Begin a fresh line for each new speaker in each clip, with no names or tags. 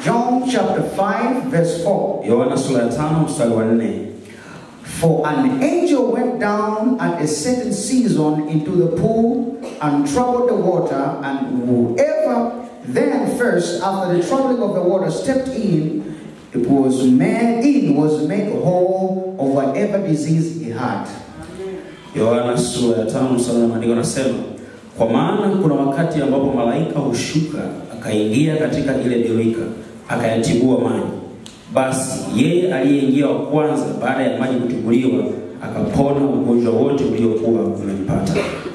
John chapter 5, verse 4.
Yohana sura ya tano mstari wa nne.
For an angel went down at a certain season into the pool and troubled the water, and whoever then first, after the troubling of the water, stepped in, it was made in was made whole of whatever disease he had.
Yohana sura ya tano mstari wa maandiko anasema, kwa maana kuna wakati ambapo malaika hushuka akaingia katika ile birika akayatibua maji. Basi yeye aliyeingia wa kwanza baada ya maji kutibuliwa akapona ugonjwa wote uliokuwa umempata.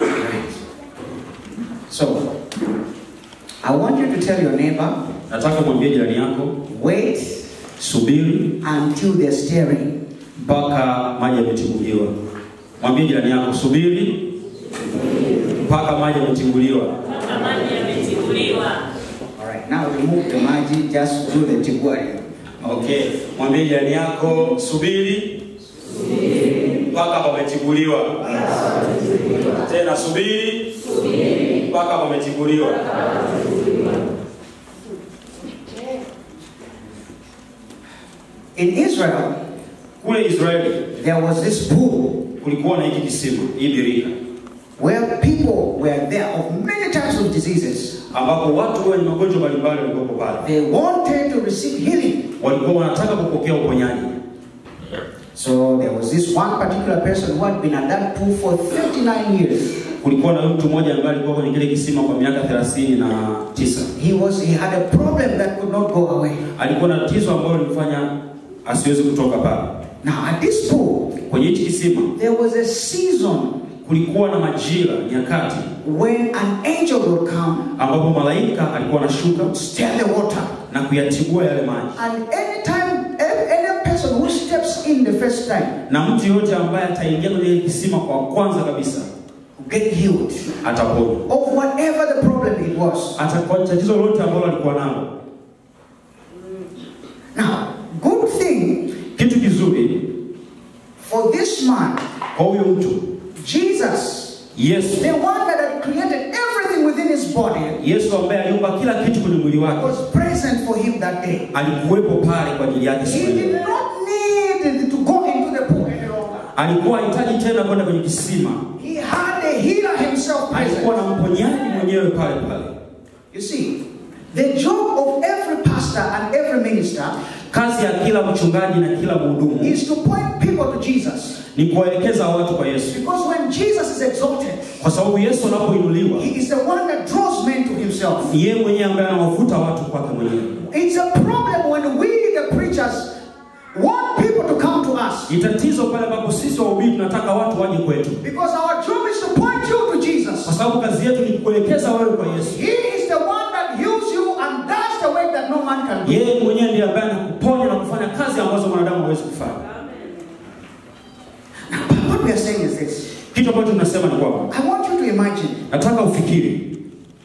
So, I want you to tell your neighbor,
Nataka mwambie jirani yako,
wait
subiri
until they're stirring.
mpaka maji yametibuliwa. Mwambie jirani yako, subiri mpaka maji yametibuliwa.
Amani yametibuliwa.
All right, now remove the magic, just do the tiguari.
Okay, mwambie jirani yako subiri mpaka pametibuliwa. Tena subiri mpaka pametibuliwa.
In Israel,
Kule Israeli
there was this pool
kulikuwa na hiki kisima, hii birika,
where people were there of many types of diseases.
ambapo watu wenye magonjwa mbalimbali walikuwepo pale,
They wanted to receive healing.
walikuwa wanataka kupokea uponyaji.
So there was this one particular person who had been at that pool for 39 years.
Kulikuwa na mtu mmoja ambaye alikuwa kwenye kile kisima kwa miaka thelathini na tisa.
He was he had a problem that could not go away.
Alikuwa na tatizo ambalo lilimfanya asiwezi kutoka pale.
Now at this pool,
Kwenye hichi kisima
there was a season
kulikuwa na majira, nyakati
when an angel would come,
ambapo malaika alikuwa anashuka
stir the water,
na kuyatibua yale maji,
and anytime any any person who steps in the first time
na mtu yote ambaye ataingia kwenye ile kisima kwa kwanza kabisa
get healed
ataponywa,
of whatever the problem it was.
atakuwa tatizo lolote ambalo alikuwa nalo.
Now, good thing
Kitu kizuri
for this man,
kwa huyo mtu
Jesus,
Yesu,
the one that had created everything within his body,
Yesu ambaye aliumba kila kitu kwenye mwili wake
was present for him that day.
alikuwepo pale kwa ajili yake
He
siku
did
hiyo.
not need to go into the pool any longer.
Alikuwa hahitaji tena kwenda kwenye kisima,
He had a healer himself
alikuwa
present.
na mponyaji mwenyewe pale pale.
You see, the job of every pastor and every minister
Kazi ya kila mchungaji na kila mhudumu
is to point people to Jesus.
ni kuwaelekeza watu kwa Yesu,
Because when Jesus is exalted,
kwa sababu Yesu anapoinuliwa
he is the one that draws men to himself.
ni yeye mwenyewe ambaye anawavuta watu kwake mwenyewe.
It's a problem when we, the preachers, want people to come to us.
Ni tatizo pale ambapo sisi wahubiri tunataka watu waje kwetu,
Because our job is to point you to
kwa
Jesus.
sababu kazi yetu ni kukuelekeza wewe kwa Yesu.
He is the one that heals you and does the work that no man can do.
Yeye mwenyewe ndiye ambaye anakuponya na kufanya kazi ambazo mwanadamu hawezi kufanya.
But what we are saying is this.
Kitu ambacho tunasema ni kwamba
I want you to imagine
nataka ufikiri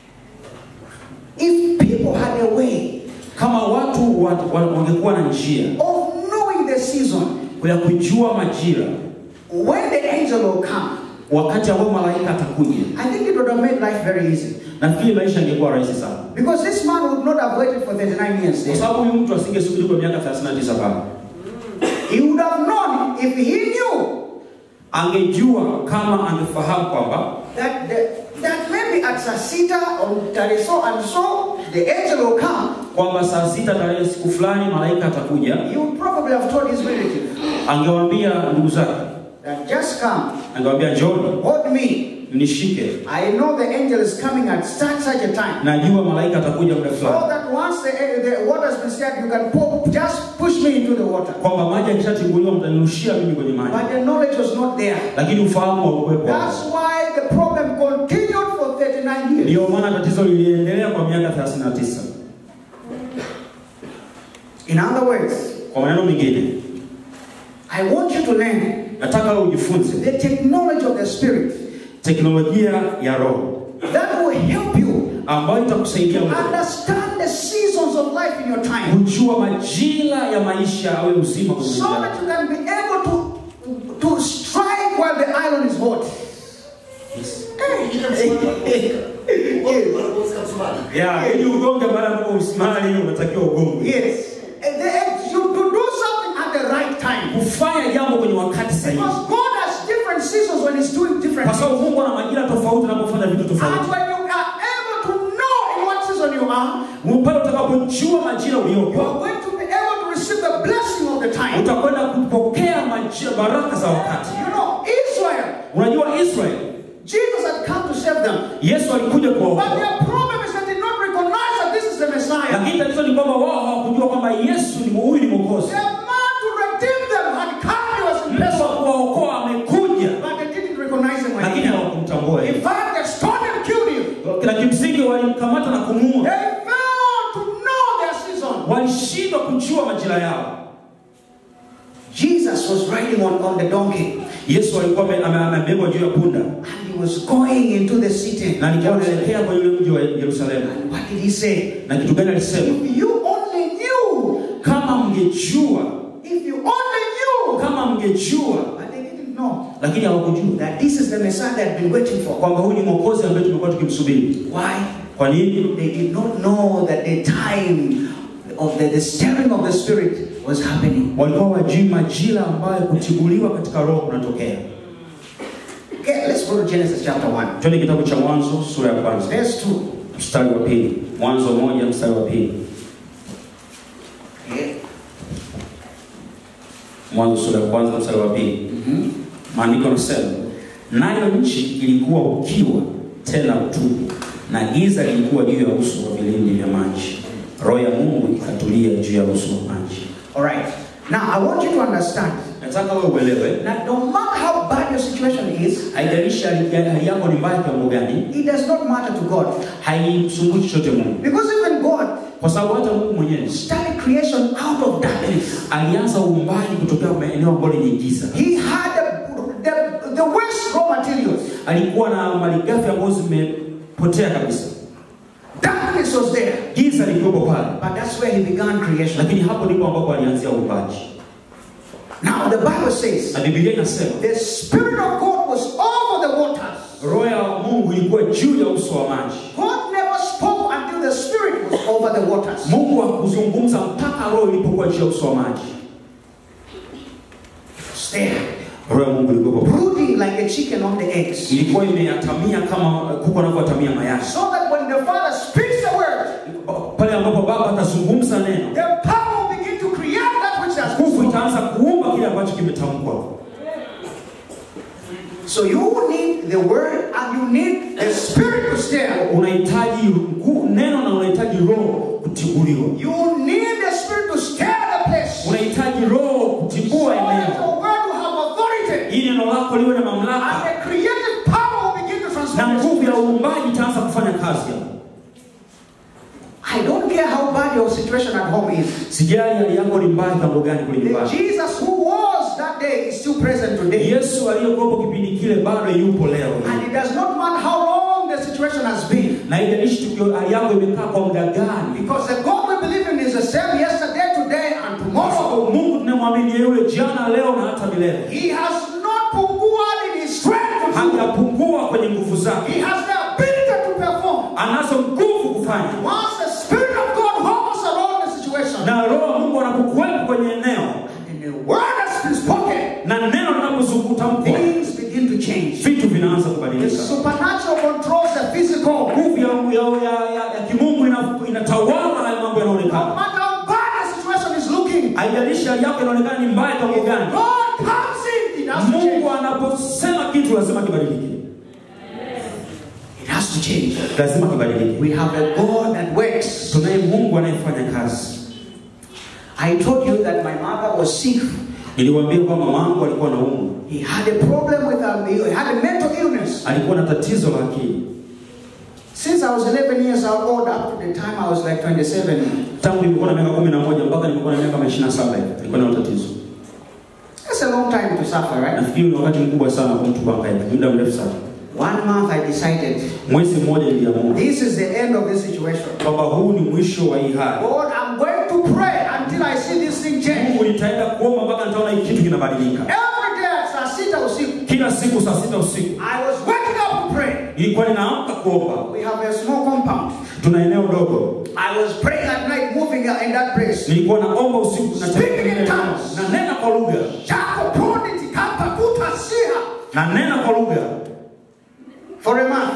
if people had a way
kama watu wa- wa- wangekuwa na njia
of knowing the season
ya kujua majira
when the angel will come.
wakati ambao malaika atakuja,
I think it would have made life very easy.
nafikiri maisha yangekuwa rahisi sana,
Because this man would not have waited for 39 years.
kwa sababu huyu mtu asingesubiri kwa miaka 39 pale.
He would have known if he knew
Angejua kama angefahamu kwamba
that the, that maybe at Sasita or Tariso and so the angel will come.
kwamba saa sita tarehe siku fulani malaika atakuja,
He would probably have told his relative
angewaambia ndugu zake,
that just come,
angewaambia njoni
hold me.
mnishike,
I know the angel is coming at such such a time.
najua malaika atakuja muda
So
fulani,
that once the, the water has been stirred, you can pour, just push me into the water.
kwamba maji akishatibuliwa mtanirushia mimi kwenye maji,
But the knowledge was not there.
lakini ufahamu haukuwepo.
That's why the problem continued for 39 years.
Ndiyo maana tatizo liliendelea kwa miaka 39.
In other words,
Kwa maneno mengine,
I want you to learn
nataka ujifunze
the technology of the Spirit
teknolojia ya Roho
that will help you
ambayo itakusaidia wewe
understand the seasons of life in your time
kujua majira ya maisha awe uzima kwenye
so
maisha
that
yako.
you can be able to, to strike while the iron is hot.
Ya, ili ugonge mara ambapo usimali unatakiwa ugonge.
Yes.
tofauti
when you are able to know in what season you are,
pale utakapojua majira
you
uliopo
are going to be able to receive the blessing of the time.
utakwenda kupokea majira, baraka za wakati
You know, Israel,
unajua israel
Jesus had come to save them.
yesu alikuja
But
kuwaokoa
their problem is that they did not recognize that this is the Messiah.
lakini tatizo ni kwamba wao hawakujua kwamba yesu ni huyu ni mwokozi
The man to redeem them had come, he was in
mtu wa
person.
kuwaokoa amekuja
But they didn't recognize him when he
lakini
came.
hawakumtambua
In
yeye.
fact, they stoned him, killed him.
na kimsingi walimkamata na kumuua
They failed to know their season.
walishindwa kujua majira yao
Jesus was riding on, on the donkey
yesu alikuwa ame- ame- amebebwa juu ya punda
and he was going into the city.
na alikuwa anaelekea kwenye ule mji wa yerusalemu
What did he say?
na kitu gani alisema
If you only knew,
kama mngejua
if you only knew,
kama mngejua
but they didn't know
lakini hawakujua
that this is the Messiah they had been waiting for.
kwamba huyu ni mwokozi ambaye tumekuwa tukimsubiri
Why?
kwa nini
They did not know that the time of the, the stirring of the Spirit was happening.
walikuwa wajui majira ambayo kutibuliwa katika roho kunatokea
Okay, let's go to Genesis chapter 1.
twende kitabu cha mwanzo sura ya kwanza
Verse 2.
mstari wa pili mwanzo moja mstari wa pili
Yeah.
mwanzo sura ya kwanza mstari wa pili maandiko yanasema nayo nchi ilikuwa ukiwa tena utupu na giza lilikuwa juu ya uso wa vilindi vya maji roho ya mungu ikatulia juu ya uso wa maji
All right. Now, I want you to understand
nataka wewe uelewe
that no matter how bad your situation is,
haijalishi hali hali yako ni mbaya kiwango gani
it does not matter to God.
haimsumbui chochote mungu
Because even God
kwa sababu hata mungu mwenyewe
started creation out of darkness.
alianza uumbaji kutokea maeneo ambayo lenye giza
He had the, the, the waste raw materials.
alikuwa na malighafi ambazo zimepotea kabisa
Darkness was there.
giza lilikuwepo pale
But that's where he began creation.
lakini hapo ndipo ambapo alianzia uumbaji
Now, the Bible says
na biblia inasema
the Spirit of God was over the waters.
roho ya mungu ilikuwa juu ya uso wa maji
God never spoke until the Spirit was over the waters.
mungu hakuzungumza mpaka roho ilipokuwa juu ya uso wa maji
It's there.
roho ya mungu ilikuwepo pale.
Brooding like a chicken on the eggs.
ilikuwa imeatamia kama kuku anavyoatamia mayai
So that when the Father speaks the word,
pale ambapo baba atazungumza neno
the power will begin to create that which has
nguvu
been spoken.
itaanza kuumba kile ambacho kimetamkwa
So you need the word and you need the Spirit to stir.
unahitaji ngu- neno na unahitaji roho kutibuliwa
You need the Spirit to stir the place.
unahitaji roho
So
kutibua
that
eneo
your word will have authority.
ili neno lako liwe na
And
mamlaka
the creative power will begin to
na
transform. the
nguvu ya
situation.
uumbaji itaanza kufanya kazi hapo
I don't care how bad your situation at home is.
sijali hali yako ni mbaya kiwango gani kule
The
nyumbani
Jesus who was that day is still present today.
yesu aliyekuwepo kipindi kile bado yupo leo
And it does not matter how long the situation has been.
na haijalishi tukio hali yako imekaa kwa muda gani
Because the God we believe in is the same yesterday, today, and
Kwa
tomorrow.
sababu mungu tunamwamini yule jana leo na hata milele
He has not punguad in his strength. to do.
hajapungua kwenye nguvu zake
He has the ability to perform.
anazo nguvu kufanya
Once the Spirit of God hovers around the situation,
na roho wa mungu anapokuwepo kwenye eneo
and the word has been spoken,
na neno linapozungutamkwa
things begin to change.
vitu vinaanza
The
kubadilika
supernatural controls the physical.
nguvu ya, ya, ya, ya, ya kimungu ina- inatawala haya mambo
No
yanaonekana
matter how bad the situation is looking,
haijalishi hali yako inaonekana ni mbaya kiwango gani
God comes in. It has to change.
mungu anaposema kitu lazima kibadilike
It has to change.
lazima kibadilike
We have a God that works.
tunaye mungu anayefanya kazi
I told you that my mother was sick.
niliwaambia kwamba mamangu alikuwa na umu
He had a problem with her. He had a mental illness.
alikuwa na tatizo la akili
Since I was 11 years old, up to the time I was like 27,
tangu nilikuwa na miaka kumi na moja mpaka nilikuwa na miaka ishirini na saba hivi alikuwa na tatizo
that's a long time to suffer, right?
nafikiri ni wakati mkubwa sana kwa mtu kuhangaika muda mrefu sana
One month I decided
mwezi mmoja niliamua
this is the end of this situation.
kwamba huu ni mwisho wa hii hali
God, I'm going to pray until I see this thing change.
mungu nitaenda kuomba mpaka nitaona hii kitu kinabadilika
Every day at saa sita usiku,
kila siku saa sita usiku
I was waking up to pray.
nilikuwa ninaamka kuomba
We have a small compound.
tuna eneo dogo
I was praying at night, moving in that place.
nilikuwa naomba usiku na
Speaking in tongues.
na nena kwa lugha
Chako proniti kapa kuta siha.
na nena kwa lugha
For a month.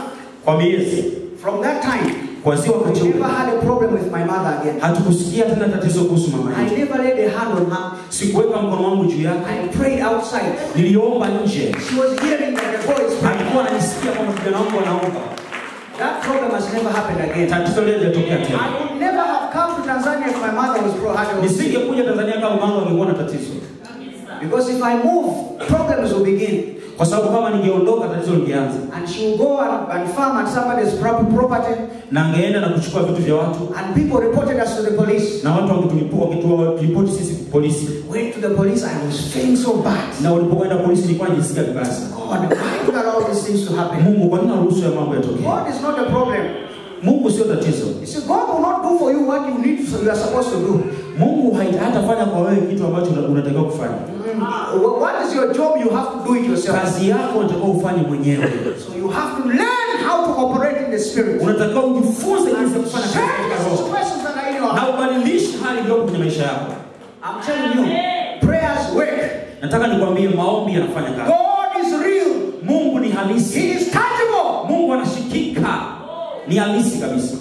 kwa miezi.
From that time,
Kuanzia wakati
I
ule
never had a problem with my mother again.
hatukusikia tena tatizo kuhusu mama
I
yetu.
never laid a hand on her.
Sikuweka mkono wangu juu yake,
I prayed outside.
niliomba nje.
She was hearing that the boy is praying.
Alikuwa ananisikia kwamba kijana wangu anaomba.
That problem has never happened again.
Tatizo lile lijatokea tena.
I would never have come to Tanzania if my mother was pro had a
Nisingekuja Tanzania kama mama angekuwa na tatizo,
Because if I move, problems will begin.
kwa sababu kama ningeondoka tatizo lingeanza,
And she will go and, and farm at somebody's prop- property,
na angeenda na kuchukua vitu vya watu,
and people reported us to the police.
na watu wakitulipo wakitoa ripoti sisi polisi,
Went to the police, I was feeling so bad.
na ulipokwenda polisi nilikuwa najisikia vibaya sana.
God, why do you allow these things to happen?
Mungu, kwa nini unaruhusu ya mambo yatokee?
God is not a problem.
Mungu sio tatizo.
You see, God will not do for you what you need, so you are supposed to do.
Mungu hai- hatafanya kwa wewe kitu ambacho una- unatakiwa kufanya.
Wh- What is your job? You have to do it yourself.
Kazi yako unatakiwa ufanye mwenyewe.
So you have to learn how to operate in the spirit.
Unatakiwa ujifunze jinsi ya kufanya kazi
Change
katika
the
roho
situations that are in your
na
heart.
ubadilishe hali iliyopo kwenye maisha yako.
I'm telling you, prayers work.
Nataka nikwambie, maombi yanafanya kazi.
God is real.
Mungu ni halisi,
He is tangible.
Mungu anashikika, ni halisi kabisa.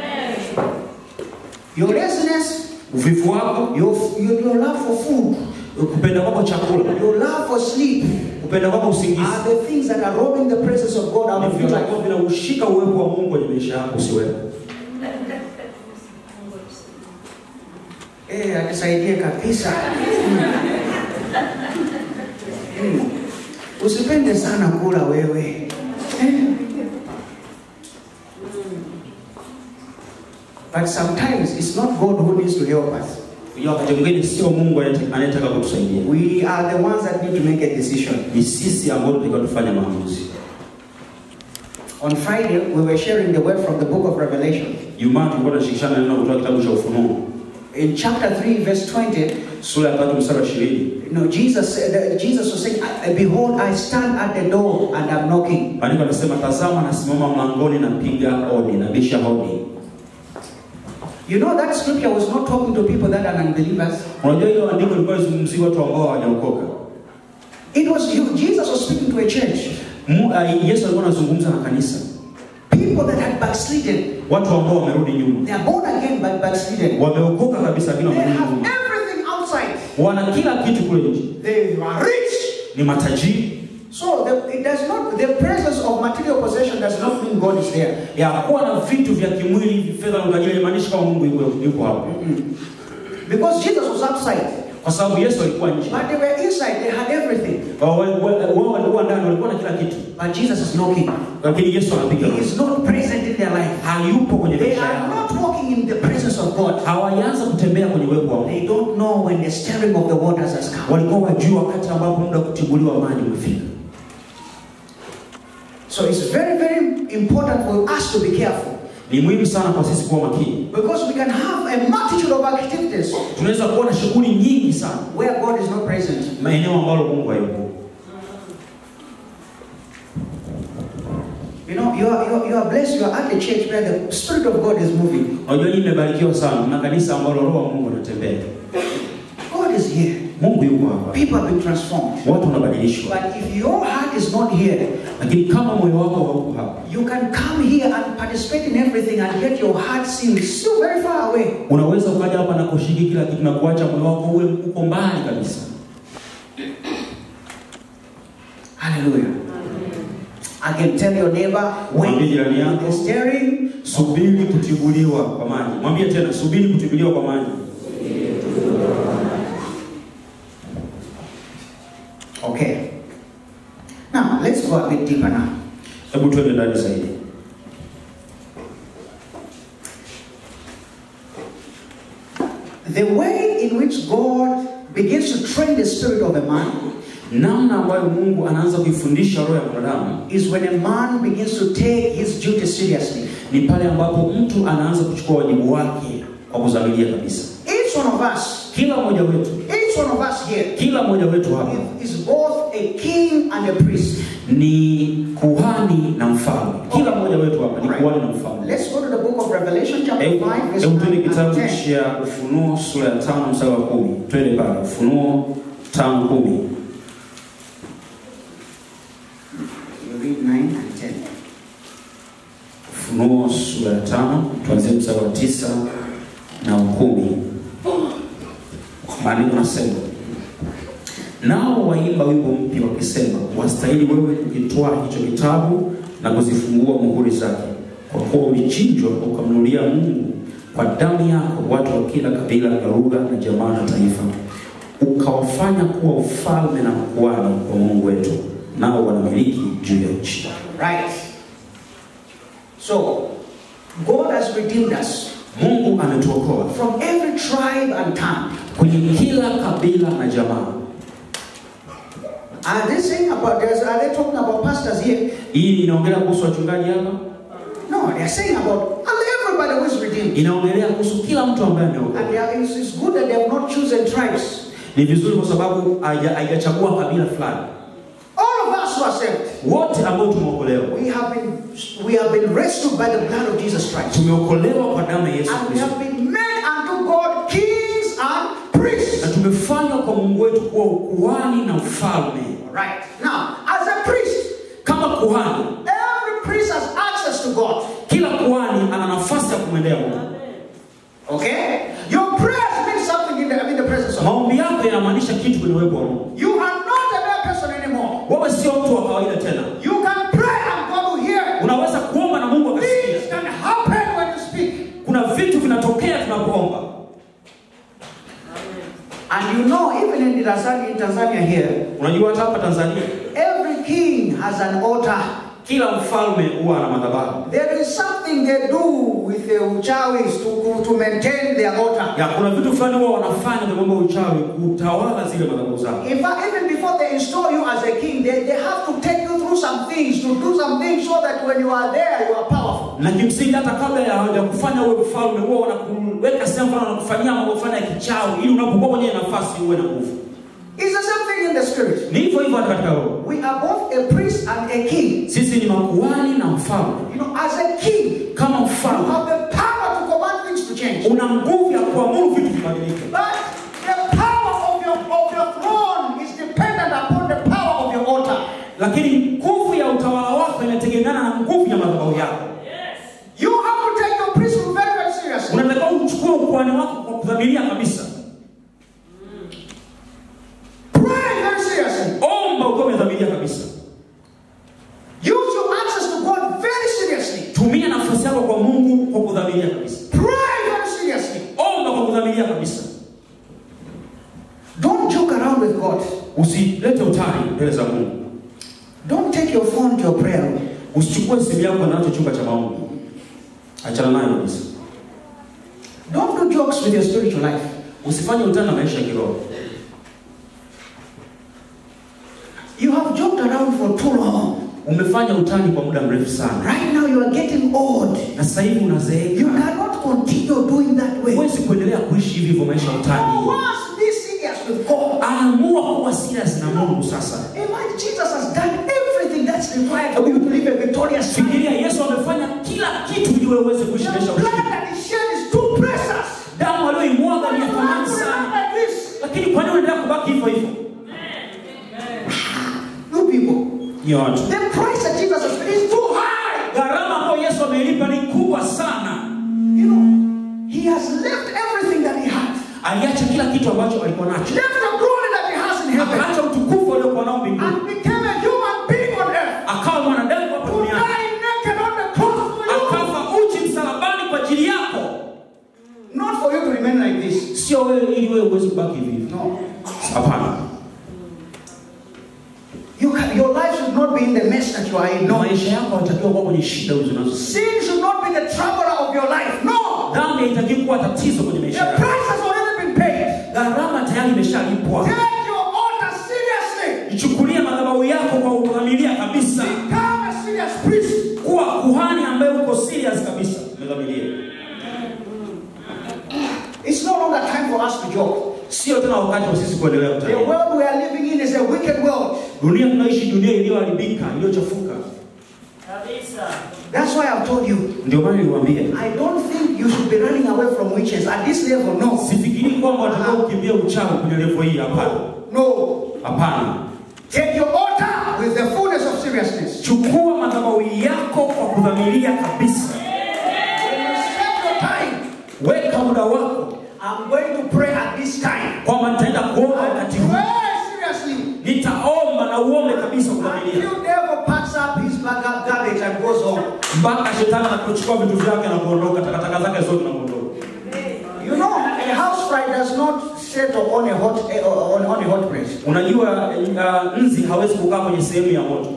Your laziness,
Uvivu wako,
your, your, your love for food,
kupenda kwako chakula,
your love for sleep
kupenda kwako usingizi
are the things that are robbing the presence of God out
ni
of your
vitu
life.
ambavyo vinaushika uwepo wa Mungu kwenye maisha yako usiwepo.
Eh, anisaidie kabisa. Hmm. Usipende sana kula wewe. Eh. But sometimes it's not God who needs to help us.
Unajua wakati mwingine sio Mungu anayete- anayetaka kutusaidia,
We are the ones that need to make a decision.
ni sisi ambao tunatakiwa tufanye maamuzi.
On Friday, we were sharing the word from the book of Revelation.
Jumaa tulikuwa tunashirikishana neno kutoka kitabu cha Ufunuo
In chapter 3, verse 20,
sura ya tatu mstari wa ishirini.
you know, Jesus, said- uh, Jesus was saying, "I- Behold, I stand at the door and I'm knocking.
Maandiko anasema, tazama nasimama mlangoni napiga hodi, nabisha hodi.
You know, that scripture was not talking to people that are unbelievers.
Unajua hiyo andiko lilikuwa lizungumzia watu ambao hawajaokoka.
It was you. Jesus was speaking to a church.
Mu- ah, Yesu alikuwa anazungumza na kanisa,
People that had backslidden.
watu ambao wamerudi nyuma,
They are born again but backslidden.
wameokoka kabisa, lakini
They
wamerudi
have
nyuma.
everything outside.
Wana kila kitu kule nje,
They are rich.
ni matajiri.
So the, it does not, the presence of material possession does not mean God is there.
Ya kuwa na vitu vya kimwili, fedha na utajiri, haimaanishi kama Mungu yuko yuko hapo,
Because Jesus was outside.
kwa sababu Yesu alikuwa nje.
But they were inside. They had everything.
Wao wao walikuwa ndani, walikuwa na kila kitu,
But Jesus is knocking.
lakini Yesu anapiga
He
hodi.
is not present in their life.
hayupo kwenye
They
maisha
are
yao,
not walking in the presence of God.
hawajaanza kutembea kwenye uwepo wa Mungu.
They don't know when the stirring of the waters has come.
Walikuwa wajua wakati ambapo muda wa kutibuliwa maji umefika.
So it's very, very important for us to be careful.
Ni muhimu sana kwa sisi kuwa makini.
Because we can have a multitude of activities
Tunaweza kuwa na shughuli nyingi sana
where God is not present.
maeneo ambalo Mungu hayupo.
You know, you are, you are, you are blessed, you are at a church where the Spirit of God is moving.
Unajua nyinyi mmebarikiwa sana na kanisa ambalo roho wa Mungu anatembea.
God is here.
Mungu yuko hapa,
People have been transformed.
watu wanabadilishwa,
But if your heart is not here,
lakini kama moyo wako hauko hapa,
you can come here and participate in everything and get your heart sealed still very far away.
unaweza ukaja hapa na kushiriki kila kitu na kuacha moyo wako uwe uko mbali kabisa.
Hallelujah. I can tell your neighbor,
Mwambie
wait
jirani
on
yako,
the steering.
subiri kutibuliwa kwa maji. Mwambie tena, subiri kutibuliwa kwa maji.
Okay. Now, let's go a bit deeper now.
Hebu tuende ndani zaidi.
The way in which God begins to train the spirit of a man
Namna ambayo Mungu anaanza kuifundisha roho ya mwanadamu
is when a man begins to take his duty seriously.
ni pale ambapo mtu anaanza kuchukua wajibu wake kwa kuzamilia kabisa.
Each one of us,
Kila mmoja wetu,
each one of us here
kila mmoja wetu hapa
is both a king and a priest.
ni kuhani na mfalme. Kila mmoja wetu hapa ni kuhani na mfalme.
Let's go to the book of Revelation, chapter
Hebu
5, verse
hebu
9
tuende
and
kitabu
10.
cha Ufunuo sura ya tano mstari wa kumi. Twende pale Ufunuo tano kumi.
You read 9 and 10.
Ufunuo sura ya tano tuanzie mstari wa tisa na kumi. Maandiko nasema nao waimba wimbo mpya wakisema, wastahili wewe kukitwaa hicho kitabu na kuzifungua muhuri zake, kwa kuwa ulichinjwa ukamnunulia Mungu kwa damu yako watu wa kila kabila na lugha na jamaa na taifa, ukawafanya kuwa ufalme na makuhani wa Mungu wetu, nao wanamiliki juu ya nchi.
Right. So, God has redeemed us
Mungu ametuokoa
from every tribe and tongue.
kwenye kila kabila na jamaa.
Are they saying about this? Are they talking about pastors here?
Hii inaongelea kuhusu wachungaji hapa,
No, they are saying about everybody who is redeemed.
inaongelea kuhusu kila mtu ambaye ameokoka.
And they are, it's, it's good that they have not chosen tribes.
Ni vizuri kwa sababu haija- haijachagua kabila fulani.
All of us who are saved,
Wote ambao tumeokolewa
we have been we have been rescued by the blood of Jesus Christ.
tumeokolewa kwa damu ya Yesu
And we
Kristo
have been made unto God kings and
na
priests.
tumefanywa kwa Mungu wetu kuwa ukuhani na ufalme.
Right. Now, as a priest,
Kama kuhani,
every priest has access to God.
kila kuhani ana nafasi ya kumwendea Mungu.
Okay? Your prayers mean something in the, in the presence of God.
Maombi yako yanamaanisha kitu kwenye uwepo wa Mungu.
You are not a mere person anymore.
Wewe sio mtu wa kawaida tena,
You can pray and God will hear.
unaweza kuomba na Mungu
Things
akasikia.
can happen when you speak.
Kuna vitu vinatokea tunapoomba.
And you know, even in Tanzania, in Tanzania here,
Unajua hata hapa Tanzania
every king has an altar.
kila mfalme huwa ana madhabahu.
There is something they do with the uchawis to, to maintain their altar.
Ya kuna vitu fulani huwa wanafanya kwa mambo ya uchawi kutawala zile madhabahu zao.
In fact, even before they install you as a king, they, they have to take you through some things, to do some things so that when you are there, you are powerful.
Na kimsingi hata kabla ya hawajakufanya uwe mfalme huwa wanakuweka sehemu fulani wanakufanyia mambo fulani ya kichawi ili unapokuwa kwenye nafasi uwe na nguvu.
It's the same thing in the spirit.
Ni hivyo hivyo hata katika roho.
We are both a priest and a king.
Sisi ni makuhani na mfalme.
You know, as a king,
Kama
you
mfalme
have the power to command things to change.
una nguvu ya kuamuru vitu vibadilike.
But the power of your, of your throne is dependent upon the power of your altar.
Lakini nguvu ya utawala wako inategemeana na nguvu ya madhabahu yako.
You have to take your priesthood very, very seriously.
Unatakiwa uchukue ukuhani wako kwa kudhamiria kabisa.
Pray very seriously.
Omba ukiwa umedhamiria kabisa.
Use your access to God very seriously.
Tumia nafasi yako kwa Mungu kwa kudhamiria kabisa.
Pray very seriously.
Omba kwa kudhamiria kabisa.
Don't joke around with God.
Usilete utani mbele za Mungu.
Don't take your phone to your prayer room.
Usichukue simu yako nacho chumba cha maombi. Achana nayo kabisa.
Don't do jokes with your spiritual life.
Usifanye utani na maisha ya kiroho.
You have joked around for too long.
Umefanya utani kwa muda mrefu sana,
Right now you are getting old.
na sasa hivi
You
unazeeka.
cannot continue doing that way.
Huwezi kuendelea kuishi hivi hivyo maisha ya
You
utani.
must be serious with God.
Amua kuwa serious na Mungu sasa.
Imagine Jesus has done everything that's required for you to live a victorious life.
Fikiria, Yesu amefanya kila kitu ili wewe uweze kuishi maisha
The
ya
blood
ushindi.
that he shed is too precious.
Damu aliyoimwaga ni ya
You
thamani
have to remain
sana,
like this.
lakini kwa nini unaendelea kubaki hivyo hivyo?
You people.
Ni watu
The price that Jesus has paid is too high.
gharama ambayo Yesu ameilipa ni kubwa sana.
You know, he has left everything that he had.
Aliacha kila kitu ambacho alikuwa nacho,
Left the glory that he has in heaven.
akaacha utukufu aliokuwa nao mbinguni,
And became a human being on earth.
akawa mwanadamu hapa
To
duniani,
die naked on the cross for you.
akafa uchi msalabani kwa ajili yako,
Not for you to remain like this.
sio wewe ili wewe uweze kubaki hivi hivi.
No.
Hapana,
You can, your life should not be in the mess that you are in.
no,
No.
maisha yako hayatakiwa kuwa kwenye shida hizo unazo.
Sin should not be the troubler of your life. No.
Dhambi haitakiwi kuwa tatizo kwenye
The
maisha yako.
price has already been paid.
Gharama tayari imeshalipwa.
Take your altar seriously.
Ichukulie madhabahu yako kwa udhamiria kabisa,
Become a serious priest.
kuwa kuhani ambaye uko serious kabisa, umedhamiria.
It's no longer time for us to joke.
Sio tena wakati wa sisi kuendelea
The
kutania.
world we are living in is a wicked world.
Dunia tunaishi dunia iliyoharibika, iliyochafuka.
Kabisa.
That's why I've told you.
Ndio maana niliwaambia,
I don't think you should be running away from witches at this level. No.
sifikiri kwamba watakao kukimbia uchawi kwenye level hii. Hapana,
No.
hapana.
Take your altar with the fullness of seriousness.
chukua madhabahu yako kwa kudhamiria kabisa
When you set your time,
weka muda wako
I'm going to pray at this time.
kwamba nitaenda kuomba wakati huu
Pray seriously.
nitaomba na uombe kabisa kudhamiria
Until devil packs up his bag of garbage and goes home.
mpaka shetani anapochukua vitu vyake na kuondoka takataka zake zote na kuondoka
You know, a house fly does not settle on a hot eh, on, on a hot place.
unajua uh, nzi hawezi kukaa kwenye sehemu ya moto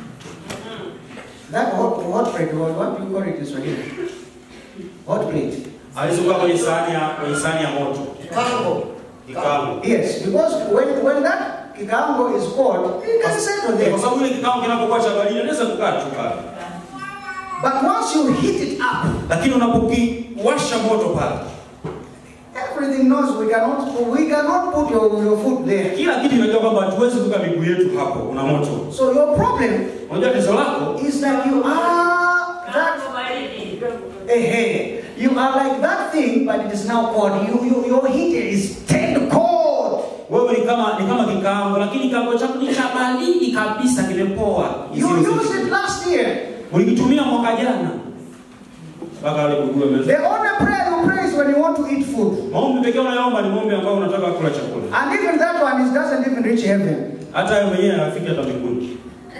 That hot, hot plate, what, what do you call it in Swahili? Hot plate.
hawezi kukaa kwenye sahani ya kwenye sahani ya moto
Kikaango.
kikaango
Yes, because when, when that kikaango is cold, it doesn't settle there.
kwa sababu ile kikaango kinapokuwa cha baridi inaweza kukaa tu pale
But once you heat it up,
lakini unapokiwasha moto pale
everything knows we cannot we cannot put your, your foot there.
kila kitu inajua kwamba hatuwezi kuweka miguu yetu hapo kuna moto
So your problem
unajua tatizo lako
is that you are that
Tumaini.
eh, hey, you are like that thing, but it is now cold. You, you your heater is turned cold.
wewe ni kama ni kama kikaango lakini kikaango chako ni cha baridi kabisa kimepoa
You used it last year.
ulikitumia mwaka jana mpaka wale kugue meza
The only prayer you pray is when you want to eat food.
maombi pekee unayoomba ni maombi ambayo unataka kula chakula
And even that one is doesn't even reach heaven.
hata wewe mwenyewe hafiki hata mbinguni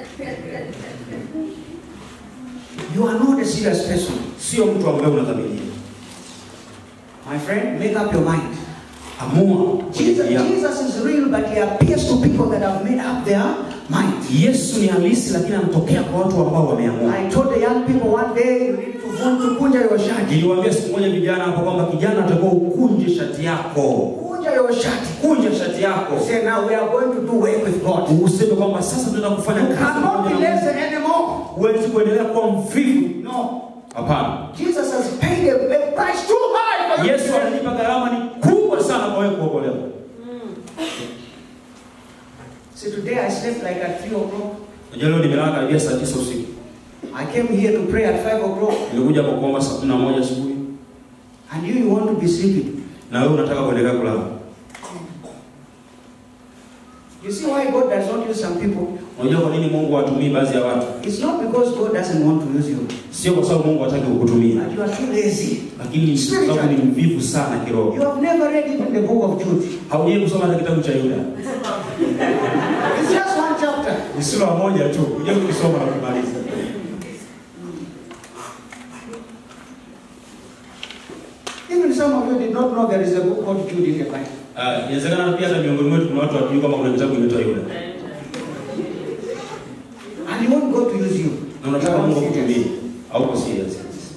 You are not a serious person.
sio mtu ambaye unadhamiria
My friend, make up your mind.
amua
Jesus,
kwenye yako.
Jesus is real, but he appears to people that have made up their mind.
yesu ni halisi lakini anatokea kwa watu ambao wameamua
I told the young people one day you need to want to kunja your shati.
niliwaambia siku moja vijana hapo kwamba kijana atakuwa ukunje shati yako
Kunja your shati.
kunja shati yako
Say now we are going to do work with God.
useme kwamba sasa tunaenda kufanya
You
kazi
cannot
pamoja
be
na Mungu.
lazy anymore.
huwezi kuendelea kuwa mvivu
No.
hapana
Jesus has paid a, a price too high for you.
yesu amelipa gharama ni kubwa sana kwa wewe kuokolewa
See, today I slept like at 3 o'clock.
unajua leo nimelala karibia saa tisa usiku
I came here to pray at 5 o'clock.
nilikuja kwa kuomba saa kumi na moja asubuhi
And you, you want to be sleeping.
na wewe unataka kuendelea kulala
You see why God does not use some people?
unajua kwa nini mungu hawatumii baadhi ya watu
It's not because God doesn't want to use you,
sio kwa sababu mungu hataki kukutumia
but you are too lazy.
lakini kwa sababu ni mvivu sana kiroho
You have never read even the book of Jude.
haujai kusoma hata kitabu cha yuda
It's just one chapter.
ni sura moja tu kuja kukisoma na kumaliza
Even some of you did not know there is a book called Jude in the Bible.
Ah, inawezekana pia hata miongoni mwetu kuna watu wajui kama kuna kitabu kinaitwa yuda
And you want God to use you.
na unataka mungu akutumie hauko serious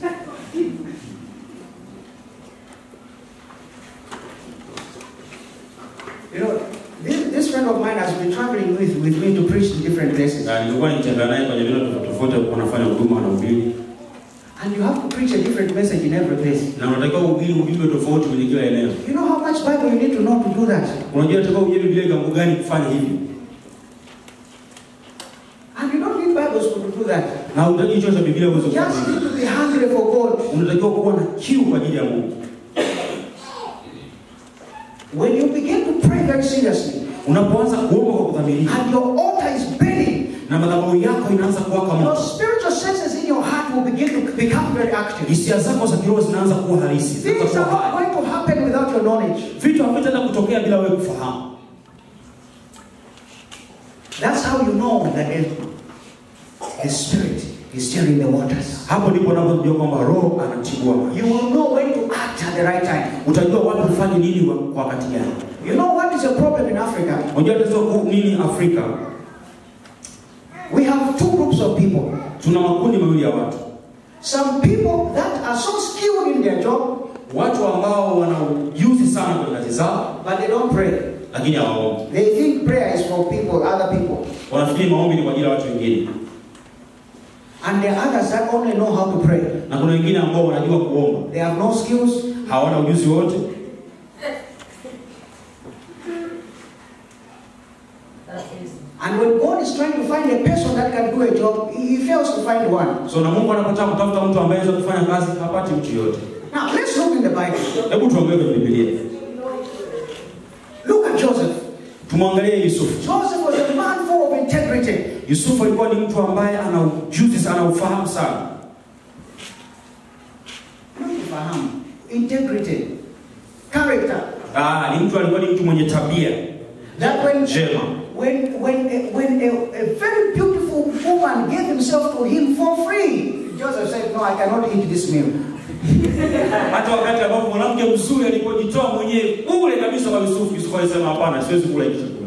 You know, this, this friend of mine has been traveling with, with me to preach in different places.
na nilikuwa nitembea naye kwenye vile tofauti tofauti alikuwa anafanya huduma na ubili
And you have to preach a different message in every place.
na unatakiwa uhubiri ujumbe tofauti kwenye kila eneo
You know how much Bible you need to know to do that?
unajua unatakiwa ujue biblia kiwango gani kufanya hivi
And you don't need Bibles to do that.
na utaki hicho cha biblia uweze
You just
kufanya
need to be hungry for God.
unatakiwa kuwa na kiu kwa ajili ya mungu
When you begin to pray very seriously,
unapoanza kuomba kwa kudhamiria
and your altar is burning,
na madhabahu yako inaanza kuwaka
your
moto
spiritual senses in your heart will begin to become very active.
hisia zako za kiroho zinaanza kuwa halisi zinaanza
Things are
kuwa
not
hai
going to happen without your knowledge.
vitu havitaenda kutokea bila wewe kufahamu
That's how you know that the, the Spirit is stirring the waters.
hapo ndipo unapojua kwamba roho anatibua maji.
You will know when to act at the right time.
utajua wapi ufanye nini wa- kwa wakati gani
You know what is a problem in Africa?
unajua tatizo kuu nini afrika
We have two groups of people.
tuna makundi mawili ya watu
Some people that are so skilled in their job,
watu ambao wana ujuzi sana kwenye kazi zao
but they don't pray.
lakini hawaombi
They think prayer is for people, other people.
wanafikiri maombi ni kwa ajili ya watu wengine
And there are others that only know how to pray.
na kuna wengine ambao wanajua kuomba
They have no skills.
hawana ujuzi wote
That is.
And when God is trying to find a person that can do a job, he he fails to find one.
so na mungu anapotaka kutafuta mtu ambaye anaweza kufanya kazi hapati mtu yoyote
Now, let's look in the Bible.
hebu tuangalie kwenye bibilia
Look at Joseph.
tumwangalie yusufu
Joseph was a man full of integrity.
yusufu alikuwa ni mtu ambaye ana ujuzi sana ufahamu sana
Fahamu. Integrity. Character.
ah, ni mtu alikuwa ni mtu mwenye tabia
That when
njema
when when a, when a, a very beautiful woman gave himself to him for free, Joseph said, "No, I cannot eat this meal."
hata wakati ambapo mwanamke mzuri alipojitoa mwenyewe ule kabisa kwa yusufu yusufu alisema hapana siwezi kula hiki chakula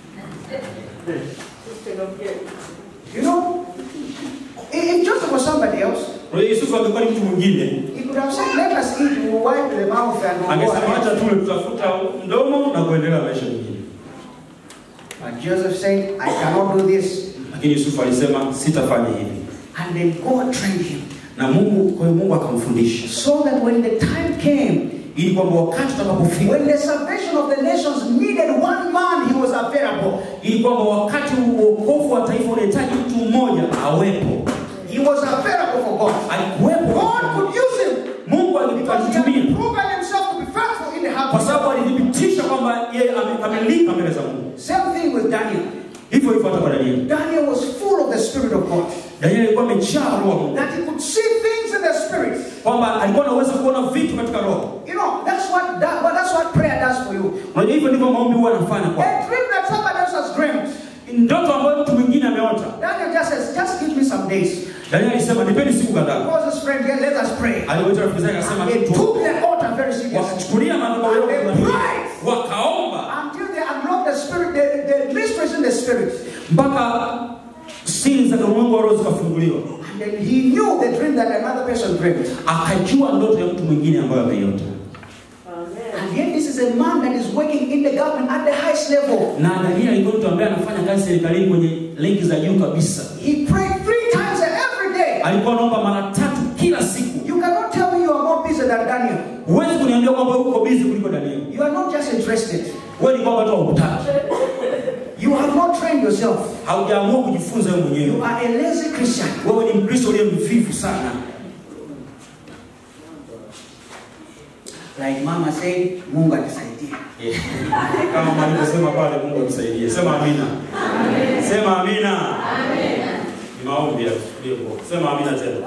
You know, if if Joseph was somebody else,
kwa hiyo yusufu angekuwa ni mtu mwingine
he could have said, "Let us eat, we'll wipe the mouth and we'll go
angesema
ahead."
acha tule tutafuta mdomo na kuendelea maisha mengine
But Joseph said, "I cannot do this,"
lakini yusufu alisema sitafanya hivi
and then God trained him
na mungu kwa hiyo mungu akamfundisha
so that when the time came,
ili kwamba wakati utakapofika
when the salvation of the nations needed one man, he was available.
ili kwamba wakati uokovu wa taifa unahitaji mtu mmoja awepo
He was available for God.
alikuwepo
God could use him
mungu
because he had
alitumia
proven himself to be faithful in the
kwa
house.
sababu alithibitisha kwamba yeye amekamilika mbele za mungu
Same thing with Daniel.
hivyo hivyo hata kwa danieli
Daniel was full of the Spirit of God.
danieli alikuwa amejaa roho wa mungu
That he could see things in the Spirit.
kwamba alikuwa anaweza kuona vitu katika roho
You know, that's what that, well, that's what prayer does for you.
unajua hivyo ndivyo maombi huwa anafanya kwa
A dream that somebody else has dreamed.
ndoto ambayo mtu mwingine ameota
Daniel just says, just give me some days.
danieli alisema nipeni siku
He
kadhaa
calls his friend here, let us pray.
aliwaita rafiki zake akasema
They
kitu
took the altar very seriously
wakachukulia madhabahu yao
And they
kwa
cried.
wakaomba
until they unlocked the spirit, the, the mysteries in the spirit.
mpaka siri za ulimwengu wa roho zikafunguliwa
And then he knew the dream that another person dreamed.
akajua ndoto ya mtu mwingine ambayo ameiota
And yet this is a man that is working in the government at the highest level.
na danieli alikuwa mtu ambaye anafanya kazi serikalini kwenye lenki za juu kabisa
He prayed three times every day.
alikuwa anaomba mara tatu kila siku
You cannot tell me you are more busy than Daniel.
huwezi kuniambia kwamba uko bizi kuliko danieli
You are not just interested.
wewe ni kwamba tu haukutaki
You have not trained yourself.
haujaamua kujifunza wewe
You
mwenyewe
are a lazy Christian.
wewe ni mkristo uliye mvivu sana
Like Mama said, Mungu atusaidie.
kama malivyosema pale mungu atusaidie sema amina sema amina ni maombi ya kutulie sema amina tena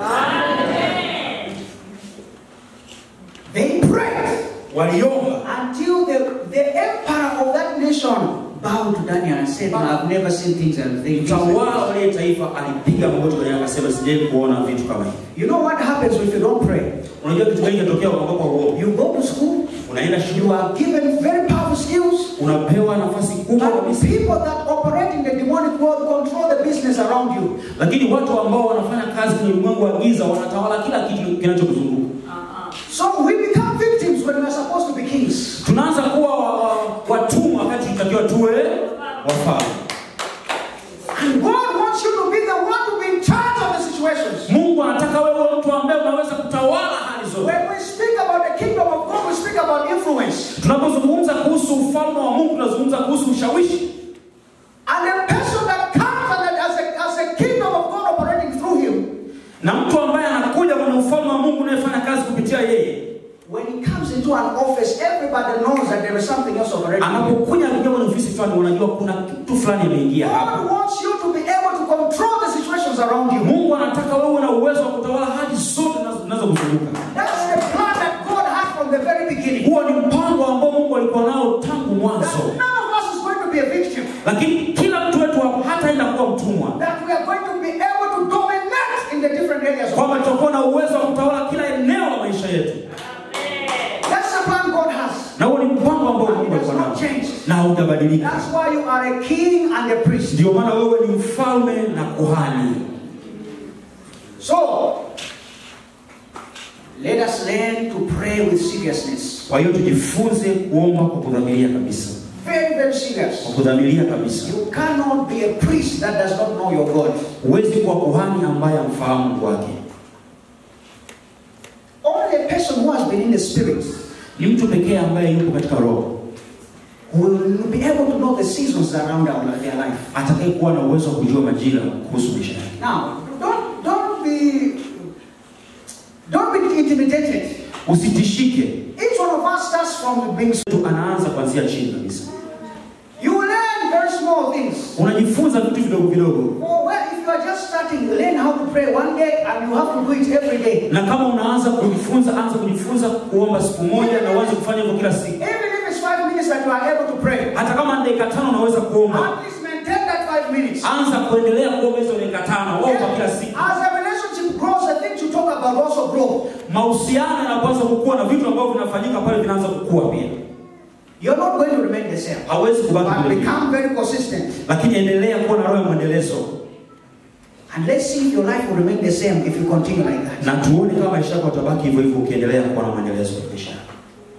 They prayed
waliomba
until the, the emperor of that nation bowed to Daniel and said, I've never seen things and things.
mtawala wa ile taifa alipiga magoti kwenye akasema sijai kuona vitu kama hivi
You know what happens if you don't pray?
unajua kitu gani kinatokea ambapo huo
You go to school,
unaenda
you
shule
are given very powerful skills,
unapewa nafasi kubwa
but
kabisa
people that operate in the demonic world control the business around you.
lakini watu ambao wanafanya kazi kwenye ulimwengu wa giza wanatawala kila kitu kinachokuzunguka
So we become victims when we are supposed to be kings.
tunaanza kuwa wa- wa- watumwa wakati tunatakiwa tuwe wafalme
And God wants you to be the one to be in charge of the situations.
mungu anataka wewe uwe mtu ambaye unaweza kutawala hali zote
When we speak about the kingdom of God, we speak about influence.
tunapozungumza kuhusu ufalme wa mungu tunazungumza kuhusu ushawishi
And the person that comes and that as a, as a kingdom of God operating through him,
na mtu ambaye anakuja kwenye ufalme wa mungu unayefanya kazi kupitia yeye
when he comes into an office, everybody knows that there is something else operating.
anapokuja kuja kwenye ofisi fulani unajua kuna kitu fulani imeingia hapa
God wants you to be able to control the situations around you.
mungu anataka wewe na uwezo wa kutawala hali zote zinazo- zinazokuzunguka
That's the plan that God had from the very beginning.
huo ni mpango ambao mungu alikuwa nao tangu
That
mwanzo
none of us is going to be a victim.
lakini kila mtu wetu hapa hataenda kuwa mtumwa
That we are going to be able to dominate in the different areas of
kwamba
life.
tutakuwa na uwezo wa kutawala kila eneo la maisha yetu
That's the plan God has.
na huo ni mpango ambao
It
mungu
has
alikuwa
not
nao
changed.
na hautabadilika
That's why you are a king and a priest.
ndio maana wewe ni mfalme na kuhani
So, let us learn to pray with seriousness.
kwa hiyo tujifunze kuomba kwa kudhamiria kabisa
Very, very
kwa
serious.
kudhamiria kabisa
You cannot be a priest that does not know your God.
huwezi kuwa kuhani ambaye amfahamu Mungu wake
Only a person who has been in the spirit
ni mtu pekee ambaye yupo katika roho
will be able to know the seasons around our, their life.
atakaye kuwa na uwezo wa kujua majira kuhusu maisha yake
Now, don't don't be don't be intimidated.
usitishike
Each one of us starts from being.
mtu anaanza kuanzia chini kabisa
You learn
unajifunza vitu vidogo vidogo
Or well, if you are just starting, learn how to pray one day and you have to do it every day.
na kama unaanza kujifunza anza kujifunza kuomba siku moja na uanze kufanya hivyo kila siku
Even if it's five minutes that you are able to pray,
hata kama ni dakika tano unaweza kuomba
at least maintain that five minutes.
anza kuendelea kuomba hizo dakika tano omba kila siku
As a relationship grows, the things you talk about also grow.
mahusiano yanapoanza kukua na vitu ambavyo vinafanyika pale vinaanza kukua pia
You're not going to remain the same.
hawezi kubaki
But
vile vile.
become very consistent.
lakini endelea kuwa na roho ya mwendelezo
And let's see if your life will remain the same if you continue like that.
na tuone kama maisha yako yatabaki hivyo hivyo ukiendelea kuwa na mwendelezo wa maisha yako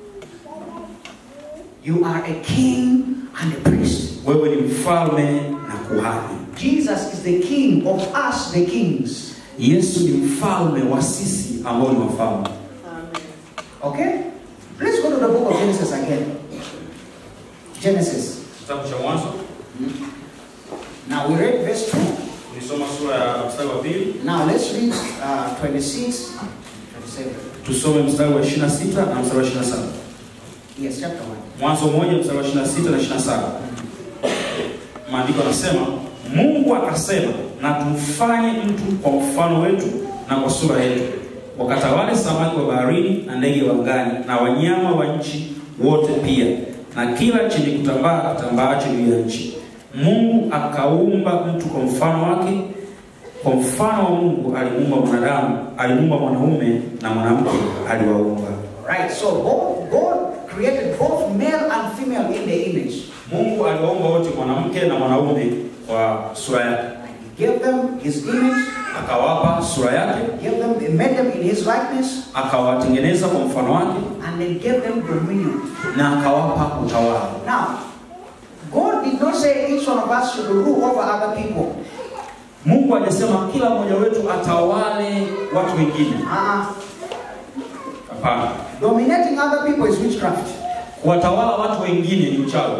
You are a king and a priest.
wewe ni mfalme na kuhani
Jesus is the king of us, the kings.
yesu ni mfalme wa sisi ambao ni wafalme
Okay? Let's go to the book of Genesis again. Genesis.
kitabu cha mwanzo
Now we read verse 2.
tulisoma sura ya mstari wa pili
Now let's read uh, 26, 27.
tusome mstari wa 26 na mstari wa 27
Yes, chapter 1.
mwanzo moja mstari wa 26 na 27 maandiko yanasema mungu akasema na tumfanye mtu kwa mfano wetu na kwa sura yetu wakatawale samaki wa baharini na ndege wa angani na wanyama wa nchi wote pia na kila chenye kutambaa kitambaacho juu ya nchi mungu akaumba mtu kwa mfano wake kwa mfano wa mungu alimuumba mwanadamu alimuumba mwanaume na mwanamke aliwaumba
Right, so both, God created both male and female in the image.
mungu aliwaumba wote mwanamke na mwanaume kwa sura yake
He gave them his image,
akawapa sura yake
gave them, he made them in his likeness,
akawatengeneza kwa mfano wake
and then gave them dominion.
na akawapa utawala
Now, God did not say each one of us should rule over other people.
mungu hajasema kila mmoja wetu atawale watu wengine
Uh-uh.
hapana
Dominating other people is witchcraft.
kuwatawala watu wengine ni uchawi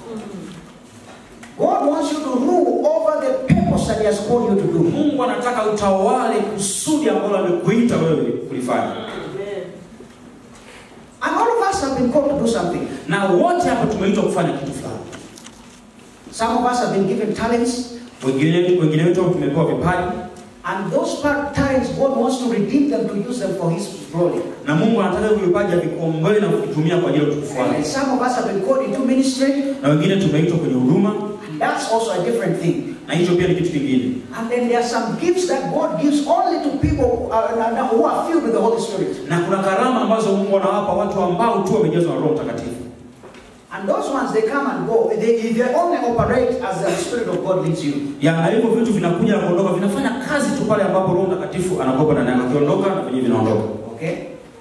God wants you to rule over the purpose that He has called you to do.
mungu anataka utawale kusudi ambalo amekuita wewe kulifanya
And all of us have been called to do something.
na wote hapa tumeitwa kufanya kitu fulani
Some of us have been given talents,
wengine wengine wetu tumepewa vipaji
and those part- talents, God wants to redeem them to use them for His glory.
na mungu anataka hivyo vipaji avikomboe na kuvitumia kwa ajili ya utukufu
And
wake
some of us have been called into ministry,
na wengine tumeitwa kwenye huduma
and that's also a different thing.
na hicho pia ni kitu kingine
And then there are some gifts that God gives only to people uh, who are filled with the Holy Spirit.
na kuna karama ambazo mungu anawapa watu ambao tu wamejazwa na roho mtakatifu
And those ones, they come and go. They, they only operate as the Spirit of God leads you.
ya na hivyo vitu vinakuja na kuondoka vinafanya kazi tu pale ambapo roho mtakatifu anakopa ndani yake akiondoka na venyewe vinaondoka
Okay?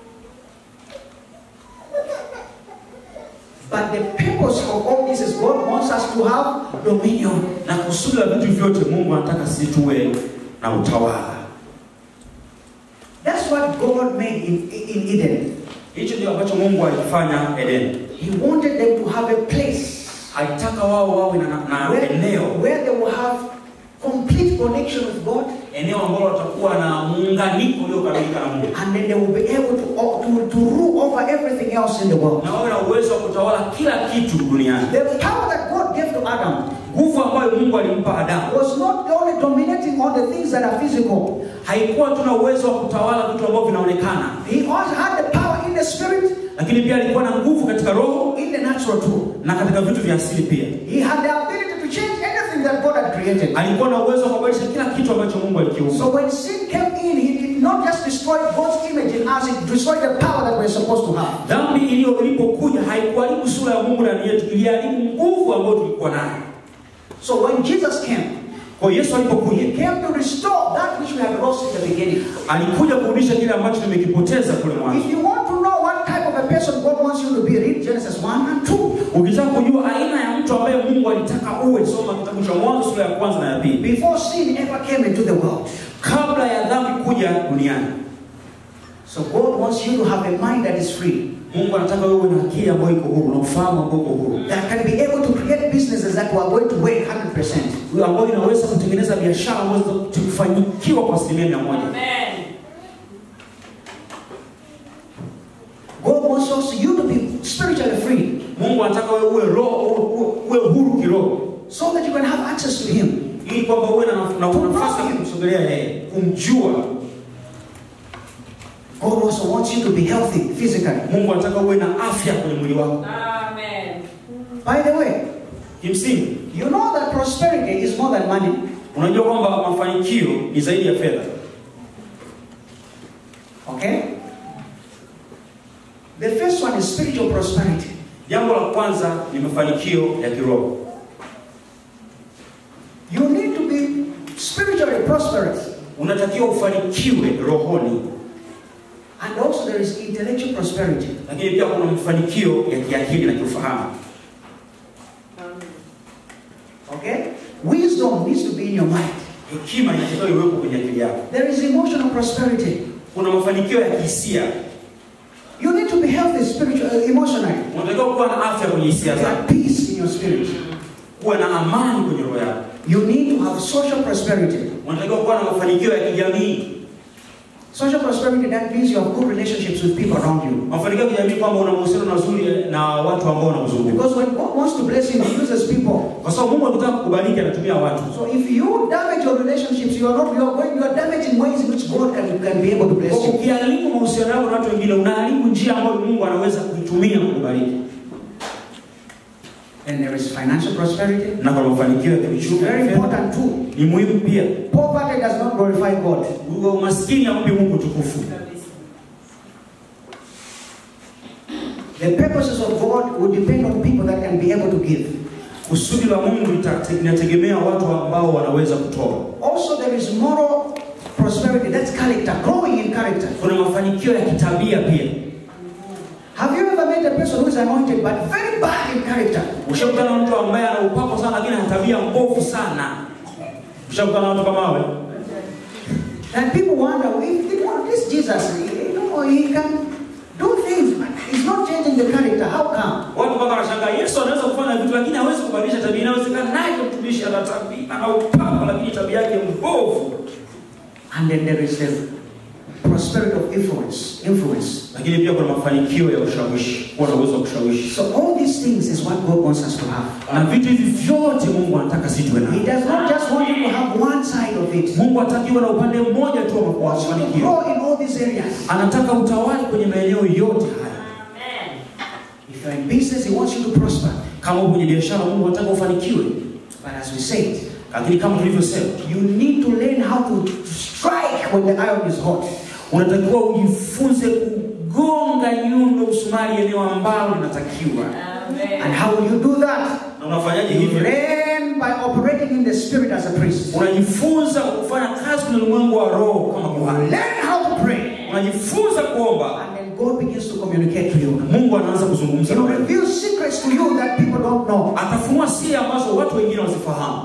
But the purpose of all this is God wants us to have dominion.
na kusudi la vitu vyote mungu anataka sisi tuwe na utawala
That's what God made in, in Eden.
hicho ndio ambacho mungu alikifanya edeni
He wanted them to have a place
alitaka wao wawe na, na
where,
eneo
where they will have complete connection with God
eneo ambalo watakuwa na muunganiko uliokamilika na mungu
and then they will be able to, to, to rule over everything else in the world.
na wawe na uwezo wa kutawala kila kitu duniani
The power that God gave to Adam
nguvu ambayo mungu alimpa adamu
was not only dominating on the things that are physical,
haikuwa tuna uwezo wa kutawala vitu ambavyo vinaonekana
he also had the power in the spirit,
lakini pia alikuwa na nguvu katika roho
in the natural too.
na katika vitu vya asili pia
He had the ability to change anything that God had created.
alikuwa na uwezo wa kubadilisha kila kitu ambacho mungu alikiumba
So when sin came in, he did not just destroy God's image in us, it destroyed the power that we're supposed to have.
dhambi iliyo ilipokuja haikuharibu sura ya mungu ndani yetu iliharibu nguvu ambayo tulikuwa nayo
So when Jesus came,
kwa hiyo yesu alipokuja
he came to restore that which we had lost in the beginning.
alikuja kurudisha kile ambacho tumekipoteza kule mwanzo
If you want to know what type of a person God wants you to be, read Genesis 1 and 2.
ukitaka kujua aina ya mtu ambaye mungu alitaka uwe soma kitabu cha mwanzo sura ya kwanza na ya pili
Before sin ever came into the world.
kabla ya dhambi kuja duniani
So God wants you to have a mind that is free,
mungu anataka wewe na akili ambayo iko huru na ufahamu ambao uko huru
that can be able to create businesses that are going to work 100%.
Huyo ambayo inaweza kutengeneza biashara ambazo kufanyikiwa kwa asilimia mia moja
Amen.
God wants also you to be spiritually free.
mungu anataka wewe uwe roho uwe, uwe huru kiroho
so that you can have access to Him.
ili kwamba uwe na naf- na nafasi ya kumsogelea yeye, kumjua.
God also wants you to be healthy physically.
Mungu anataka uwe na afya kwenye mwili wako.
Amen.
By the way,
Kimsingi,
you know that prosperity is more than money.
unajua kwamba mafanikio ni zaidi ya fedha.
Okay? The first one is spiritual prosperity.
Jambo la kwanza ni mafanikio ya kiroho.
You need to be spiritually prosperous.
Unatakiwa ufanikiwe rohoni,
And also there is intellectual prosperity.
lakini pia kuna mafanikio ya kiakili na kiufahamu.
Okay? Wisdom needs to be in your mind.
Hekima inatakiwa iwepo kwenye akili yako.
There is emotional prosperity.
Kuna mafanikio ya kihisia.
You need to be healthy spiritually, emotionally.
Unatakiwa kuwa na afya kwenye hisia zako,
Have peace in your spirit.
kuwa na amani kwenye roho yako.
You need to have social prosperity.
Unatakiwa kuwa na mafanikio ya kijamii.
Social prosperity that means you have good relationships with people around you.
Mafanikio ya kijamii kwamba una mahusiano mazuri na watu ambao wanakuzunguka,
Because when God wants to bless you, He uses people.
kwa sababu Mungu akitaka kukubariki anatumia watu.
So if you damage your relationships, you are not you are going you are damaging ways in which God can, can be able to bless
Kwa
you.
Ukiharibu mahusiano yako na watu wengine, unaharibu njia ambayo Mungu anaweza kuitumia kukubariki.
And there is financial prosperity.
Na kwa mafanikio ya kiuchumi
Very
fedha,
important too.
ni muhimu pia.
Poverty does not glorify God.
Uwe umaskini hampi Mungu tukufu.
Kabisa.
The purposes of God will depend on people that can be able to give.
Kusudi la Mungu litate- linategemea watu ambao wanaweza kutoa.
Also, there is moral prosperity. That's character, growing in character.
Kuna mafanikio ya kitabia pia.
Have you ever met a person who is anointed but very bad in character?
Ushakutana na mtu ambaye ana upako sana lakini ana tabia mbovu sana. Ushakutana na mtu kama wewe?
And people wonder, if you know, this Jesus, you know, he can do things, but he's not changing the character. How come?
Watu mpaka wanashangaa Yesu anaweza kufanya vitu lakini hawezi kubadilisha tabia. Inawezekana naye mtumishi ana tabia, ana upako lakini tabia yake mbovu.
And then there is the prosperity of influence. Influence.
Lakini pia kuna mafanikio ya ushawishi, kuwa na uwezo wa kushawishi.
So all these things is what God wants us to have.
Na vitu hivi vyote Mungu anataka sisi tuwe
He
navyo.
does not just want you to have one side of it.
Mungu hatakiwa na upande mmoja tu wa
He wants you to
mafanikio.
grow in all these areas.
Anataka utawali kwenye maeneo yote haya.
Amen.
If you're in business, He wants you to prosper.
Kama uko kwenye biashara, Mungu anataka ufanikiwe.
But as we said,
Lakini kama tulivyosema,
you need to learn how to strike when the iron is hot.
unatakiwa ujifunze kugonga nyundo msumari eneo ambalo linatakiwa.
And
Amen.
how will you do that?
Na unafanyaje
You
hivyo?
learn by operating in the spirit as a priest.
Unajifunza kufanya kazi kwenye ulimwengu wa roho kama
You
kuhani.
learn how to pray.
Unajifunza kuomba,
And then God begins to communicate to you.
Mungu anaanza kuzungumza
He
na
will
wewe.
reveal secrets to you that people don't know.
Atafunua siri ambazo watu wengine wazifahamu.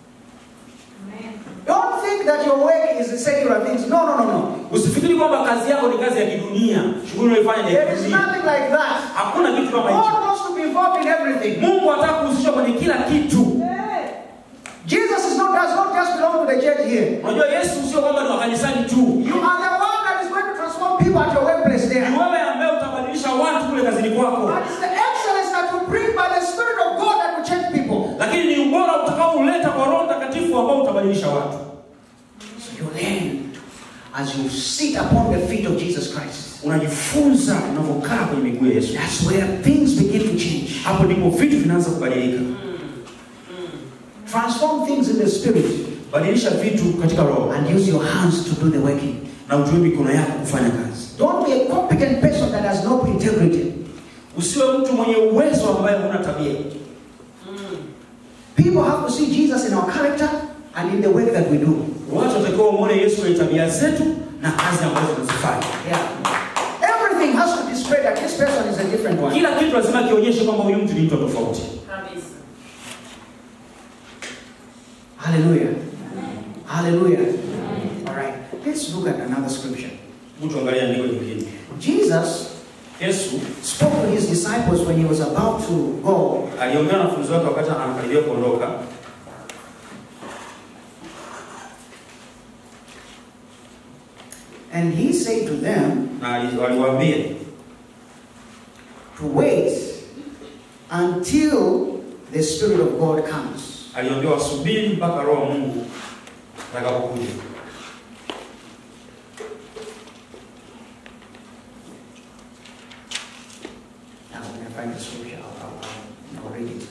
Don't think that your work is the secular things. No, no, no, no.
Usifikiri kwamba kazi yako ni kazi ya kidunia, shughuli unayoifanya ni ya
There is
kidunia.
nothing like that.
Hakuna kitu kama hicho.
God wants to be involved in everything.
Mungu anataka kuhusishwa kwenye kila kitu.
Jesus is not, does not just belong to the church here.
Unajua Yesu sio kwamba ni wa kanisani tu.
You are the one that is going to transform people at your workplace there.
Ni wewe ambaye utabadilisha watu kule kazini kwako.
But it's the excellence that you bring by the Spirit of God that will change people.
Lakini ni ubora utakaouleta kwa Roho Mtakatifu ambao utabadilisha watu.
So you learn as you sit upon the feet of Jesus Christ.
Unajifunza unavyokaa kwenye miguu ya Yesu.
That's where things begin to change.
Hapo ndipo vitu vinaanza kubadilika.
Transform things in the Spirit
Badilisha vitu katika roho
and use your hands to do the working.
na utumie mikono yako kufanya kazi.
Don't be a competent person that has no integrity.
Usiwe mtu mwenye uwezo ambaye huna tabia.
People have to see Jesus in our character and in the work that we do.
Watu watakiwa wamuone Yesu kwenye tabia zetu na kazi ambazo tunazifanya.
Yeah. Everything has to display that this person is a different one.
Kila kitu lazima kionyeshe kwamba huyu mtu ni mtu tofauti.
Kabisa.
Hallelujah. Hallelujah. All right. Let's look at another scripture.
Mtu angalia andiko jingine.
Jesus
Yesu
spoke to his disciples when he was about to go.
aliongea na wanafunzi wake wakati anakaribia kuondoka,
And he said to them
na ali- waliwaambia
to wait until the Spirit of God comes.
aliambiwa wasubiri mpaka roho wa Mungu atakapokuja.
Now, when I find the scripture, I'll, I'll, I'll read it.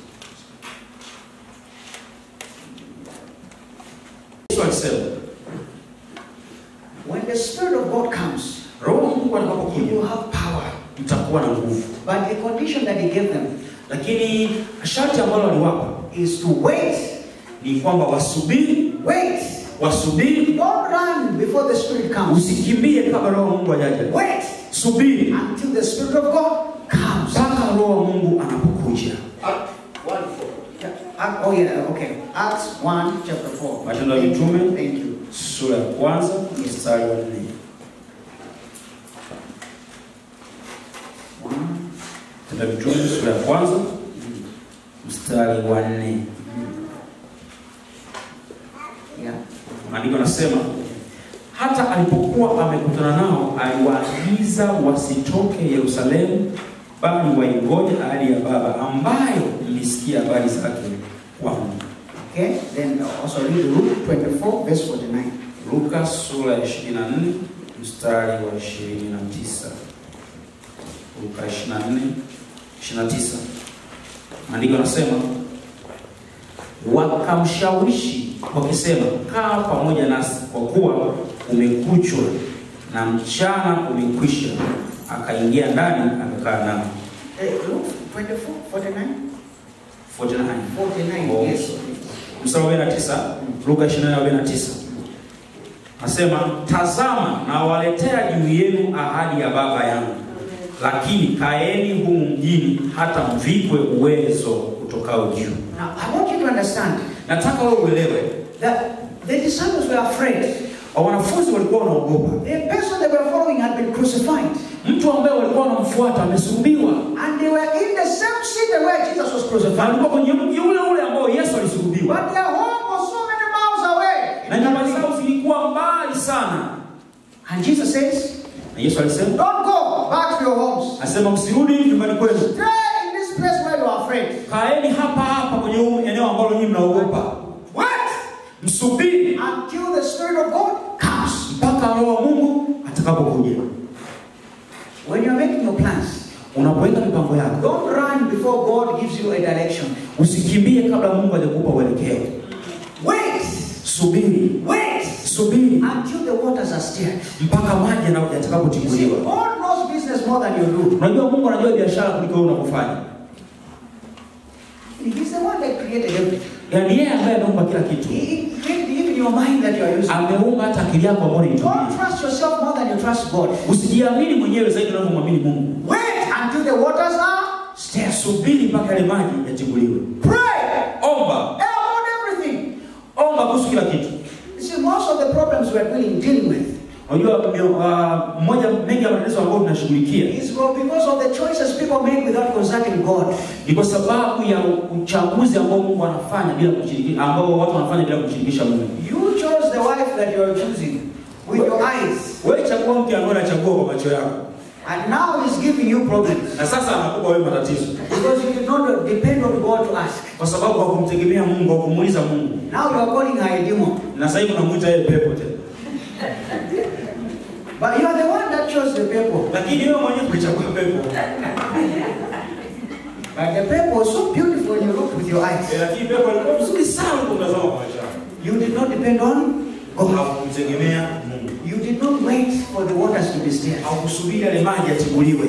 Yesu alisema
When the Spirit of God comes,
roho wa Mungu
you
atakapokuja
will have power.
mtakuwa na nguvu,
But the condition that He gave them
lakini sharti ambalo aliwapa
is to wait,
ni kwamba wasubiri,
wait.
wasubiri,
Don't run before the Spirit comes.
usikimbie kabla roho wa Mungu hajaja.
Wait
Subiri
until the Spirit of God comes.
mpaka roho wa Mungu anapokuja.
Act- oh yeah, okay. Acts 1, chapter 4.
Matendo ya
Thank you.
Mitume.
Thank you.
Sura ya kwanza mstari wa nne.
One.
Matendo ya Mitume sura ya kwanza mstari wa nne.
Yeah.
Maandiko yanasema hata alipokuwa amekutana nao aliwaagiza wasitoke Yerusalemu, bali waingoje ahadi ya Baba ambayo mlisikia habari zake kwangu.
Okay. Then also read Luke 24, verse 49.
Luka sura ya 24 mstari wa 29. Luka 24 29. Maandiko yanasema wakamshawishi wakisema, kaa pamoja nasi kwa kuwa umekuchwa na mchana umekwisha. Akaingia ndani akakaa nao.
Eh, Luke 24, 49?
49.
49,
Oh.
yes.
mstari wa 49 Luka 24:49 nasema, tazama nawaletea juu yenu ahadi ya Baba yangu, lakini kaeni humu mjini hata mvikwe uwezo utokao juu.
Now, I want you to understand
Nataka wewe uelewe,
that the disciples were afraid.
wanafunzi walikuwa wanaogopa
The person they were following had been crucified.
mtu ambaye walikuwa wanamfuata amesulubiwa,
And they were in the same city where Jesus was
na
crucified.
alikuwa kwenye mji ule ule ambao Yesu alisulubiwa,
But their home was so many miles away.
na nyumba zao zilikuwa mbali sana.
And Jesus says,
Na Yesu alisema,
Don't go back to your homes.
asema msirudi nyumbani kwenu,
Stay in this place where you are afraid.
kaeni hapa hapa kwenye huu eneo ambalo nyinyi mnaogopa.
Wait
msubiri
until the Spirit of God comes.
mpaka roho wa Mungu atakapokuja.
When you're making your plans,
Unapoweka mipango yako,
don't run before God gives you a direction.
usikimbie kabla Mungu hajakupa uelekeo.
Wait,
Subiri,
wait
subiri
until the waters are stirred.
mpaka maji yana-
You see,
yatakapotibuliwa.
God knows business more than you do.
Unajua Mungu anajua biashara kuliko wewe unavyofanya.
He's the one that created everything.
Yaani yeye ambaye ameumba kila kitu,
He created even your mind that you are using.
ameumba hata akili yako ambayo
Don't
unaitumia.
trust yourself more than you trust God.
Usijiamini mwenyewe zaidi unavyomwamini Mungu.
Wait until the waters are stirred.
Subiri mpaka yale maji yatibuliwe.
Pray
Omba,
about everything.
omba kuhusu kila kitu.
You see, most of the problems we are dealing, dealing with
Unajua mio- ah, moja mengi ya matatizo ambayo tunashughulikia
is because of the choices people make without consulting God.
ni kwa sababu ya uchaguzi ambao Mungu anafanya bila kushirikisha, ambao watu wanafanya bila kumshirikisha Mungu.
You chose the wife that you are choosing with your eyes,
Wewe chagua mke ambaye unachagua kwa macho yako,
and now he's giving you problems
na sasa anakupa wewe matatizo
because you did not depend on God to ask.
kwa sababu hakumtegemea Mungu, hakumuuliza Mungu,
Now you are calling her a demon,
na sasa hivi unamuita yeye pepo tena.
but you are the one that chose the people.
Lakini wewe mwenyewe umechagua pepo,
But the people was so beautiful when you look with your eyes.
Eh, lakini pepo alikuwa mzuri sana ulipomtazama kwa macho yako,
You did not depend on God.
hakumtegemea Mungu,
You did not wait for the waters to be stirred.
haukusubiri yale maji yatibuliwe.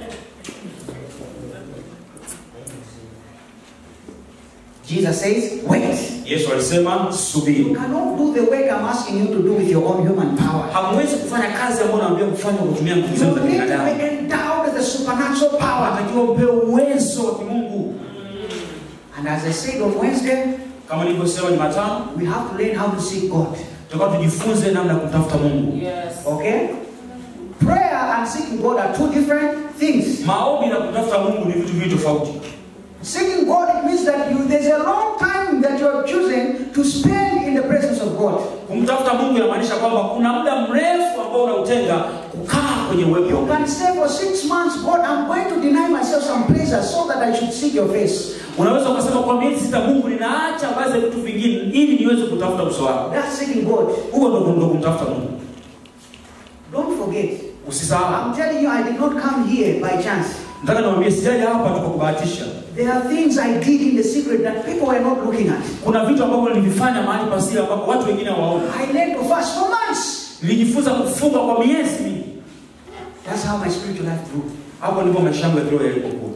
Jesus says, wait.
Yesu alisema
You
subiri.
cannot do the work I'm asking you to do with your own human power.
Hamwezi kufanya kazi ambayo naambia kufanya kwa kutumia nguvu zenu
You
za
need to
binadamu.
be endowed with the supernatural power.
Anatakiwa upewe uwezo wa kimungu.
And as I said on Wednesday,
Kama nilivyosema Jumatano,
we have to learn how to seek God.
tutakuwa tujifunze namna ya kumtafuta Mungu.
Yes.
Okay? Prayer and seeking God are two different things.
Maombi na kutafuta Mungu ni vitu viwili tofauti.
Seeking God it means that you there's a long time that you are choosing to spend in the presence of God.
Kumtafuta Mungu inamaanisha kwamba kuna muda mrefu ambao unautenga kukaa kwenye uwepo
You
wa Mungu.
can say for six months, God, I'm going to deny myself some pleasure so that I should seek your face.
Unaweza ukasema kwa kwa miezi sita mungu ninaacha baadhi ya vitu vingine ili niweze kutafuta uso wako
That's seeking God.
huo ndo ndo kumtafuta mungu
Don't forget.
usisahau
I'm telling you, I did not come here by chance.
nataka niwaambie sijaja hapa tu kwa kubahatisha
There are things I did in the secret that people were not looking at.
kuna vitu ambavyo nilivifanya mahali pasiri ambapo watu wengine hawaoni
I learned to fast for months.
nilijifunza kufunga kwa miezi mingi
That's how my spiritual life grew.
hapo ndipo maisha yangu ya kiroho yalipokuwa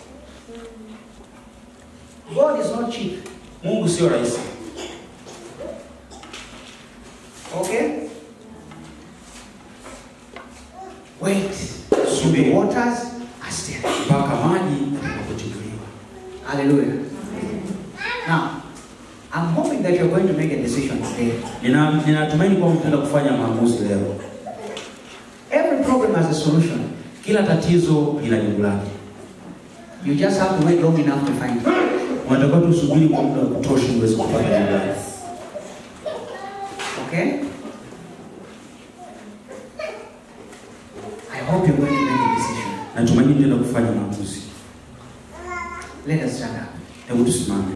God is not cheap.
mungu sio rahisi
Okay? Wait.
Subiri.
The waters are still.
mpaka maji yatakapotibuliwa
Hallelujah. Now, I'm hoping that you're going to make a decision today.
Nina- ninatumaini kwamba mtaenda kufanya maamuzi leo
Every problem has a solution.
kila tatizo lina jibu lake
You just have to wait long enough to find it.
unatakiwa tu usubiri kwa muda wa kutosha uweze kupata jibu lake
Okay? I hope you're going to make a decision.
natumaini mtaenda kufanya maamuzi
Let us stand up.
hebu tusimame